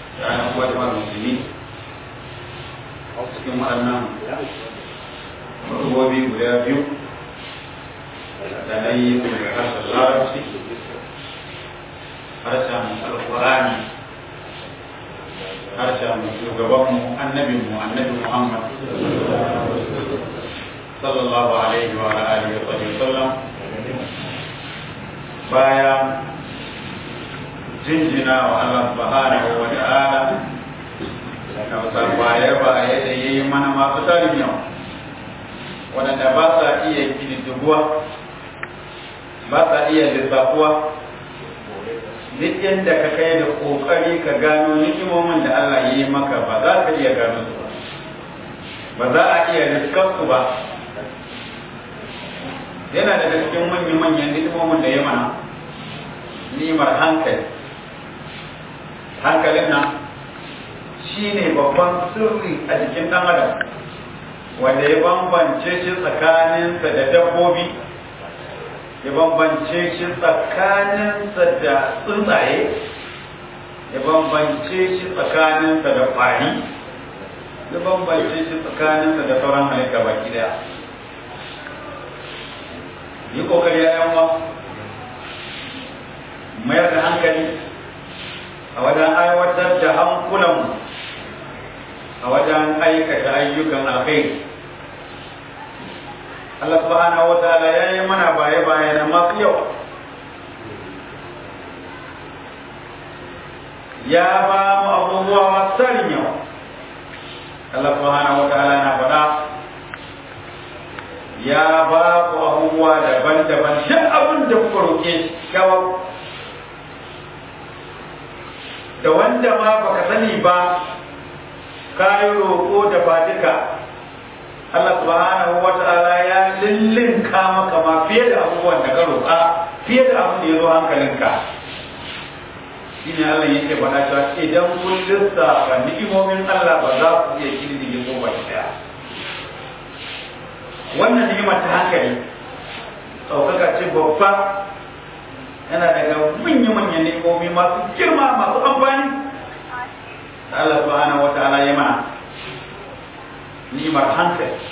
ranar kuwa da musulmi cikin waɗannan rubobi guda biyu da na yi daga harshen larabci harshen alkurani harshen shugabanmu annabinmu annabi muhammad sallallahu alaihi wa alihi wa sallam bayan jinjina wa Allah subhanahu wa ta'ala da baye baye da yayi mana masu tarin yawa waɗanda ba sa iya kididduguwa ba sa iya lissafuwa duk yadda ka kai da ƙoƙari ka gano nikimomin da Allah ya yi maka ba za ka iya gano su ba ba za a iya riskar su ba yana daga cikin manyan-manyan nikimomin da ya mana nimar hankali hankalin nan shi ne babban sirri a jikin ɗan adam wanda ya bambance shi tsakaninsa da dabbobi ya bambance shi tsakaninsa da tsuntsaye ya bambance shi tsakaninsa da ƙwari ya bambance shi tsakaninsa da sauran halitta baki daya yi kokari ya yanwa mayar da hankali a wajen aiwatar da hankulanmu a wajen aikata ayyukan alkhairi Allah subhanahu wa ta'ala ya yi mana baye-baye na masu yawa ya ba mu abubuwa masu tarin yawa Allah subhanahu wa ta'ala na faɗa ya ba ku abubuwa daban-daban duk abin da kuka roƙe shi kawai da wanda ma baka sani ba ka yi roƙo da ba duka Allah subhanahu wa ta'ala ya lillinka maka ma fiye da abubuwan da ka roƙa fiye da abin da ya zo hankalinka shi ne Allah yake faɗa cewa idan kun lissafa ni'imomin Allah ba za ku iya kirdige ko ba ɗaya wannan ni'imar ta hankali ɗaukaka ce babba yana daga manya-manyan ni'imomi masu girma masu amfani da Allah subhanahu wa ta'ala ya mana ni'imar hankali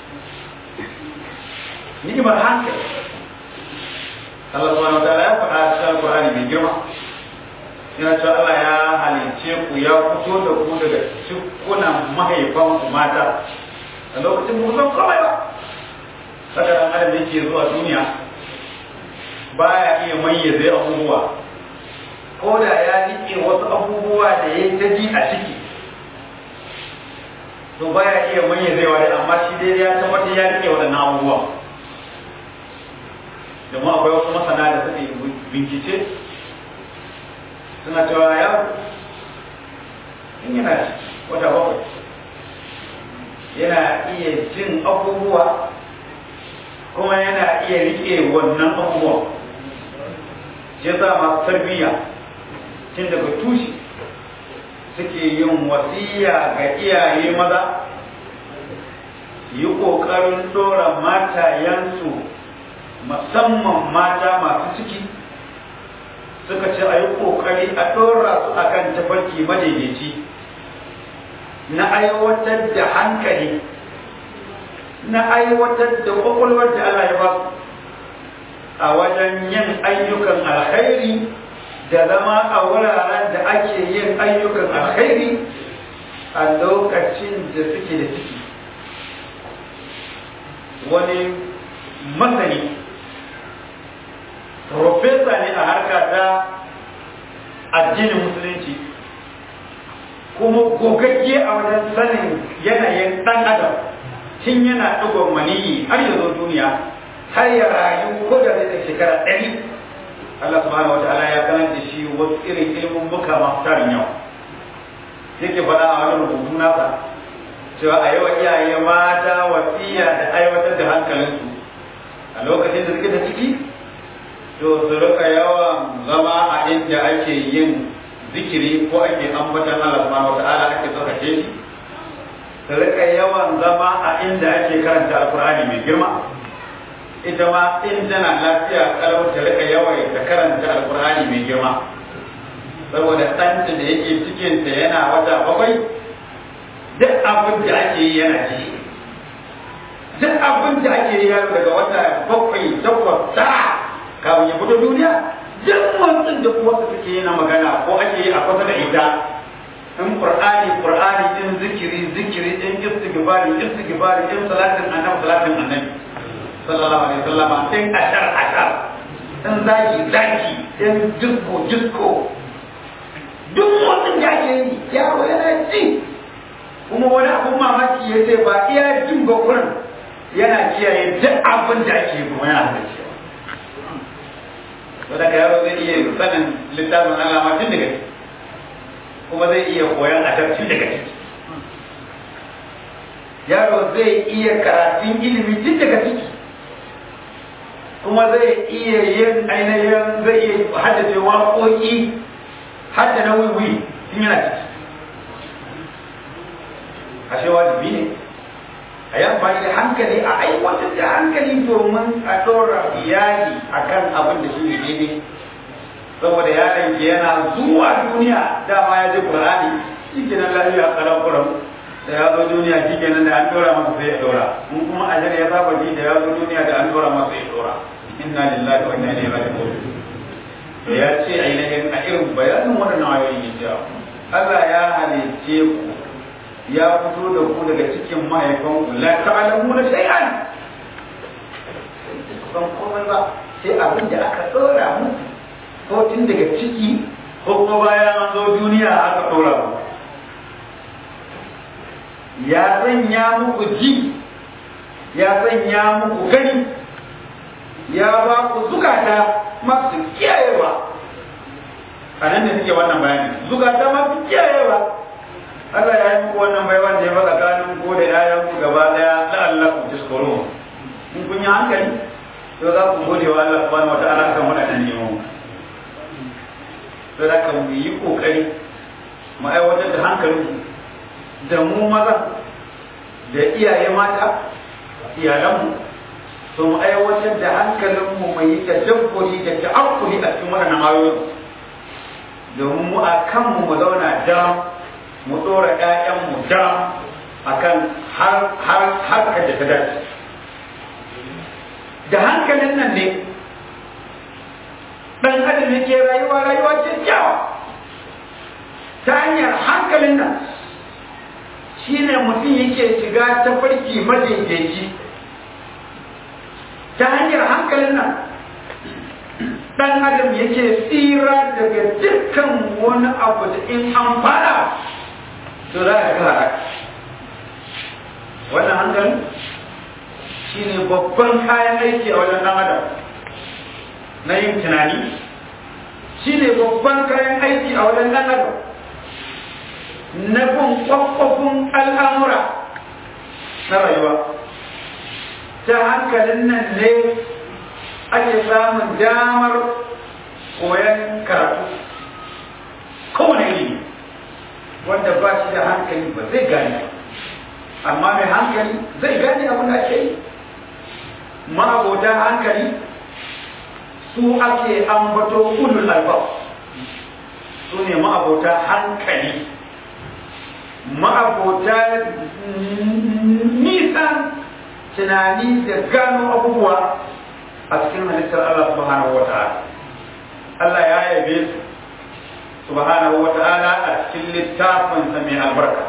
ni'imar hankali Allah subhanahu wa ta'ala ya faɗa a cikin Al-Qur'ani mai girma yana cewa Allah ya halicce ku ya fito da ku daga cikunan mahaifan ku mata a lokacin ku san komai ba saka dan adam yake zuwa duniya baya iya mayyaze abubuwa ko da ya rike wasu abubuwa da ya ta ji a ciki to baya iya mayyazewa da amma shi dai ya tabbatar ya rike waɗannan abubuwa domin akwai wasu masana da suke bincike suna cewa ya in yana wata bakwai yana iya jin abubuwa kuma yana iya rike wannan abubuwa ya sa masu tarbiyya tun daga tushe suke yin wasiya ga iyaye maza yi ƙoƙarin ɗora matayensu musamman mata masu ciki suka ce a yi ƙoƙari a ɗora su a kan tafarki madaidaici na aiwatar da hankali na aiwatar da ƙwaƙwalwar da Allah ya ba su a wajen yin ayyukan alkhairi da zama a wuraren da ake yin ayyukan alkhairi a lokacin da suke da ciki wani masani profesa ne a harka ta addinin musulunci kuma gogagge a wajen sanin yanayin ɗan adam tun yana ɗigon maniyi har ya zo duniya har ya rayu ko da zai shekara ɗari Allah subhanahu wataala ya sanar da shi wasu irin ilimin muka masu tarin yau yake faɗa a wani rubutu nasa cewa a yawa iyaye mata wasiya da aiwatar da hankalinsu a lokacin da suke da ciki to su rika yawan zama a inda ake yin zikiri ko ake ambatan Allah subhanahu wataala ake tsarkake shi su rika yawan zama a inda ake karanta alkur'ani mai girma ita ma in tana lafiya kalau ta rika yawan da karanta alkur'ani mai girma saboda ɗanta da yake cikinta yana wata bakwai duk abin da ake yi yana ji duk abin da ake yi yaro daga wata bakwai takwas tara kafin ya fito duniya duk motsin da kuma su suke yana magana ko ake yi a kusa da ita in qur'ani qur'ani in zikiri zikiri in istighfari istighfari in salatin annabi salatin annabi sallallahu alaihi wasallam in ashar ashar in zaki zaki in disko disko duk motsin da ake yi yaro yana ji kuma wani abun mamaki ya ce ba iya jin ba kurin yana kiyaye duk abin da ake yi kuma yana da cewa to daga yaro zai iya sanin littafin Allah ma tun daga ciki kuma zai iya koyon adabci daga ciki yaro zai iya karatun ilimi tun daga ciki kuma zai iya yin ainihin zai iya haddace waƙoƙi hadda na wiwi tun yana ciki ashe wajibi ne a yi amfani da hankali a aiwatar da hankali domin a ɗora iyali a kan abin da shi ne daidai saboda yaron ke yana zuwa duniya dama ya ji ƙur'ani shi ke nan lafiya ƙaran kuram da ya zo duniya shi ke nan da an ɗora masa sai ya ɗora in kuma ajar ya saba ji da ya zo duniya da an ɗora masa ya ɗora inna lillahi wa inna ilaihi raji'un to ya ce ainihin a irin bayanin waɗannan ayoyi ya Allah ya halicce ku ya fito da ku daga cikin mahaifanku la ta'lamuna shay'an ban komai ba sai abin da aka tsora muku ko tun daga ciki ko kuma bayan an zo duniya aka tsora muku ya sanya muku ji ya sanya muku gani ya ba ku zukata masu kiyayewa a nan da suke wannan bayani zukata masu kiyayewa Allah ya yi muku wannan bai wanda ya baka tsakanin ko da yayan ku gaba daya la Allah ku tiskoro in kun yi hankali to za ku gode wa Allah subhanahu wataala kan wadannan nemo to da kan mu yi kokari mu aiwatar da hankalin da mu maza da iyaye mata iyalanmu to mu aiwatar da hankalin mu mai yi tadabburi da ta'akkuli a cikin wadannan ayoyi domin mu a kanmu mu zauna dam mu ɗora ‘ya'yanmu da a kan harkar da ta dace. Da hankalin nan ne ɗan adam yake rayuwa rayuwa kyakkyawa ta hanyar hankalin nan shi ne mutum yake shiga ta farki madaidaici ta hanyar hankalin nan ɗan adam yake tsira daga dukkan wani abu da in an fara to za ka ga wannan hankali shi ne babban kayan aiki a wajen ɗan adam na yin tunani shi ne babban kayan aiki a wajen ɗan adam na bin kwakwafin al'amura na rayuwa ta hankalin nan ne ake samun damar koyon karatu kowane ilimi wanda ba shi da hankali ba zai gane amma mai hankali zai gane abin da ake yi ma'abota hankali su ake ambato ulul albab su ne ma'abota hankali ma'abota nisan tunani da gano abubuwa a cikin halittar Allah subhanahu wa ta'ala Allah ya yabe su subhanahu wa ta'ala a cikin littafin sa mai albarka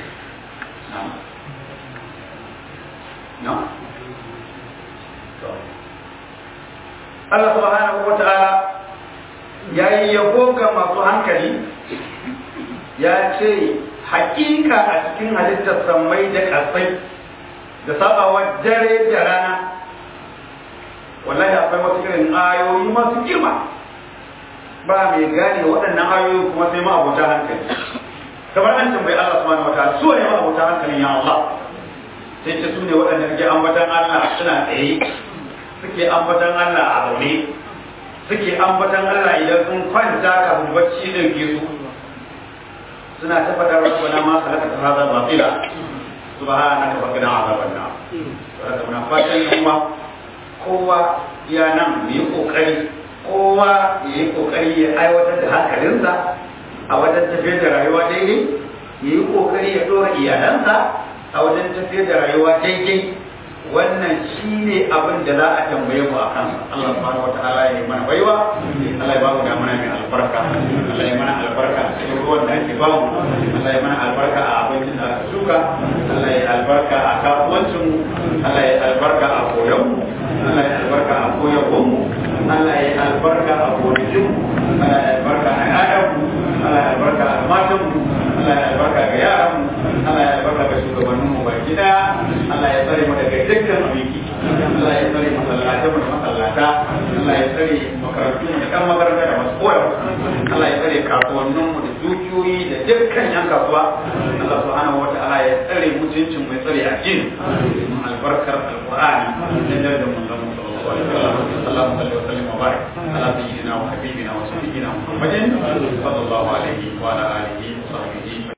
Allah subhanahu wa ta'ala ya yi yabo ga masu hankali ya ce hakika a cikin halittar sammai da kasai da sabawa dare da rana wallahi akwai wasu irin ayoyi masu girma ba mai gane waɗannan ayoyi kuma sai ma abota hankali kamar an tambayi Allah subhanahu wataala su ne ma abota hankalin ya Allah sai ce su ne waɗanda suke ambatan Allah suna tsaye suke ambatan Allah a zaune suke ambatan Allah idan sun kwanta kafin bacci ɗauke su suna ta faɗar rabbana ma salaka ta hada batila subhanaka fa qina azaban nar saboda muna fatan kuma kowa ya nan mu yi kokari kowa ya yi kokari ya aiwatar da hankalinsa a wajen tafiyar da rayuwa daidai ya yi kokari ya dora iyalansa a wajen tafiyar da rayuwa daidai wannan shi ne abin da za a tambaye mu a kansa Allah subhanahu wa ta'ala ya yi mana baiwa Allah ya ba mu da mana mai albarka Allah ya mana albarka a cikin ruwan da ake ba mu Allah ya mana albarka a abincin da aka shuka Allah ya albarka a kasuwancin mu Allah ya albarka a koyon mu Allah ya albarka a koyarwar mu Allah ya albarka a gonakin mu Allah ya albarka a ƴaƴan mu Allah ya albarka a matan mu Allah ya albarka ga yaran mu Allah ya albarka ga shugabannin mu baki daya Allah ya tsare mu daga dukkan abiki Allah ya tsare masallatan mu da masallata Allah ya tsare makarantu mu da kan makaranta da masu koyar Allah ya tsare kasuwannin mu da dukiyoyi da dukkan yan kasuwa Allah subhanahu wa ta'ala ya tsare mutuncin mu ya tsare addini mu albarkar alqur'ani da darajar mun zama sallallahu alaihi wasallam اللهم صل وسلم وبارك على سيدنا وحبيبنا وسيدنا محمد صلى الله عليه وعلى اله وصحبه